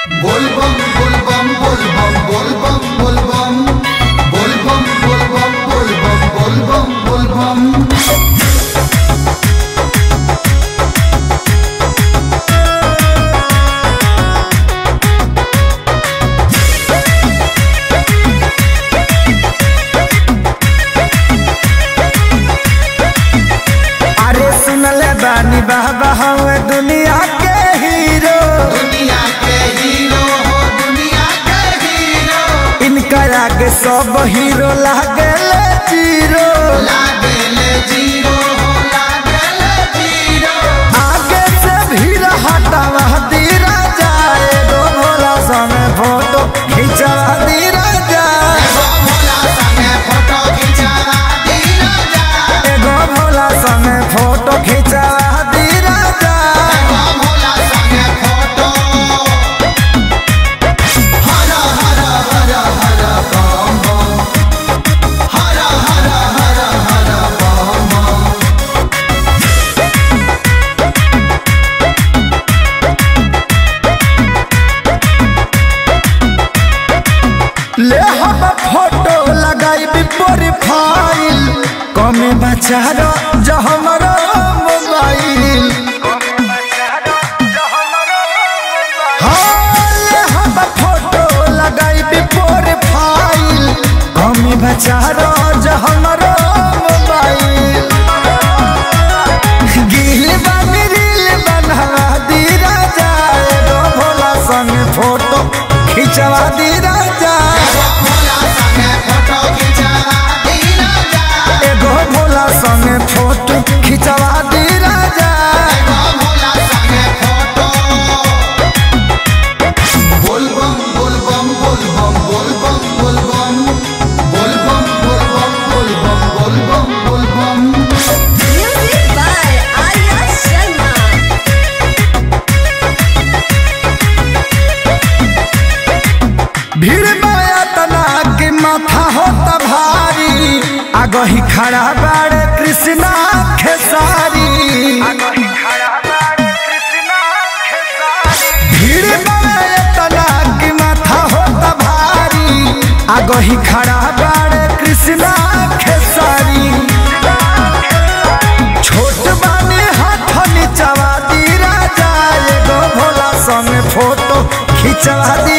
बोलबम बोलबम बोलबम बोलबम बोलबम बोलबम बोलबम बोलबम बोलबम बोलबम अरे सुनले बानी बाबा हवे दुनिया के हीरो दुनिया के हीरो हो दुनिया के हीरो इनका आगे सब हीरो लागेले जीरो लागेले जीरो हो लागेले जीरो आगे से भीड़ हटावा दीरा जाए गो भोला समय फोटो खिंचवा दीरा जाए एगो भोला संगे फोटो खिंचावा दीना जा एगो भोला समय फोटो खिंचवा दीरा जाए एगो भोला संगे फोटो हर हर हर हर बम बम हर हर हर हर बम बम ले हम फोटो लगाई प्रोफाइल कमे बचारो जो हमारो मोबाइल हाँ, ले हम फोटो लगाई प्रोफाइल कमे बचारो जो हमारो मोबाइल गिल बानी रील बनवा दी राजा एगो भोला संग फोटो खिंचवा दी राजा भोला संगे फोटो खिंचावा दीना जा एगो भोला संगे फोटो खिंचवा दी राजा एगो भोला संगे फोटो बोलबम बोलबम बोलबम बोलबम बोलबम बोलबम बोलबम बोलबम बोलबम बोलबम Music by Arya Sharma. भीड़ माया तना के माथा होता भारी आगो ही खड़ा बाड़े कृष्णा खेसारी भीड़ माया तना के माथा होता भारी आगो ही खड़ा बाड़े कृष्णा खेसारी छोट बानी हाथ नीचवा दी राजा एगो भोला संग फोटो खिंचवा दी